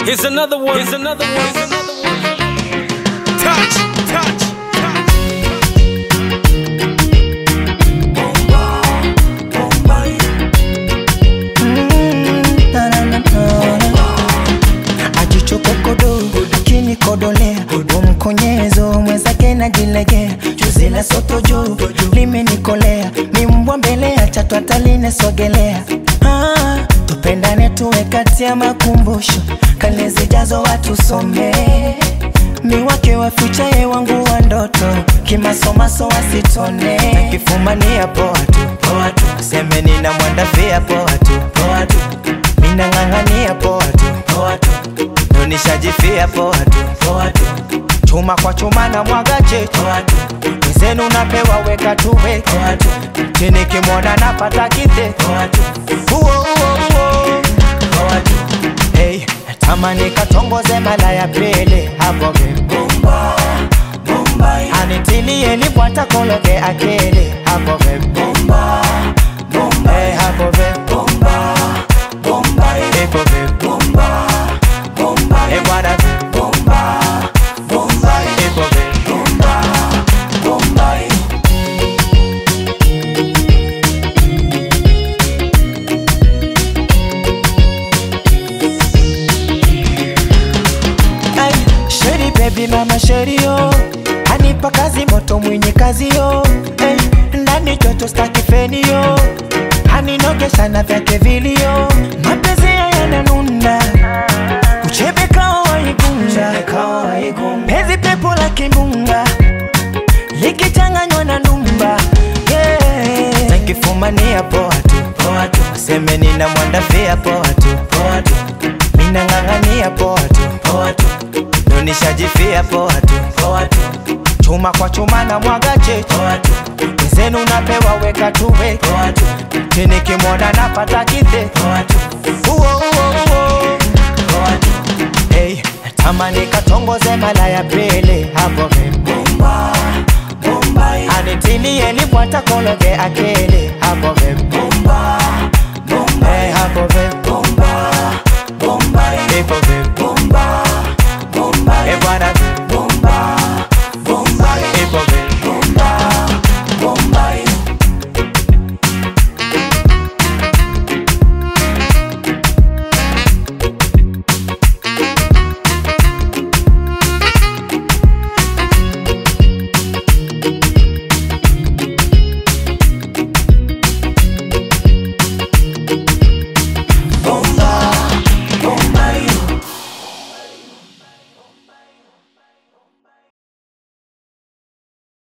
Here's another one. Here's another one. Here's another one. Touch, touch, touch. ajichokokodo akinikodolea umkonyezo mwenzake najilegea juzi la soto juu limenikolea mimbwa mbele ya chatu atalinesogelea ah, tupendane tuwe kati ya makumbusho kale zijazo watu somee mi wake wa fucha ye wangu wa ndoto kimasomaso wasitone nakifumania poa tu poa tu seme nina mwandafia poa tu poa tu minang'ang'ania poa tu poa tu nonishajifia poa tu poa tu chuma kwa chuma na mwaga chetu poa tu mzenu napewa weka tuwe poa tu chini kimwona napata kite poa tu uo uo uo poa tu hey, tamani katongoze mala ya pili hapo vibumba anitilie libwata kologe akili hapo vibumba hey, hapo vibumba ipo vibumba hey, bwana vibumba ipo vibumba Ay, Sheri baby mama sheri yo Anipa kazi moto mwenye kazi yo hey, Ndani joto staki feni yo Aninogesha na vyake vilio Mapenzi ya yananuna Uchebe kawa waigunga Pezi pepo la kimbunga Likichanganywa na numba yeah. Takifumania poa tu poa tu Seme nina mwandafia poa tu poa tu Mina ng'ang'ania poa tu poa tu Nonishajifia poa tu poa tu Chuma kwa chuma na mwaga chetu poa tu Mzenu napewa weka tuwe poa tu Chini kimwona napata kite poa tu Uo uo uo poa tu Hey, tamani katongoze mala ya pili hapo vibumba Anitilie libwata kologe akili hapo vibumba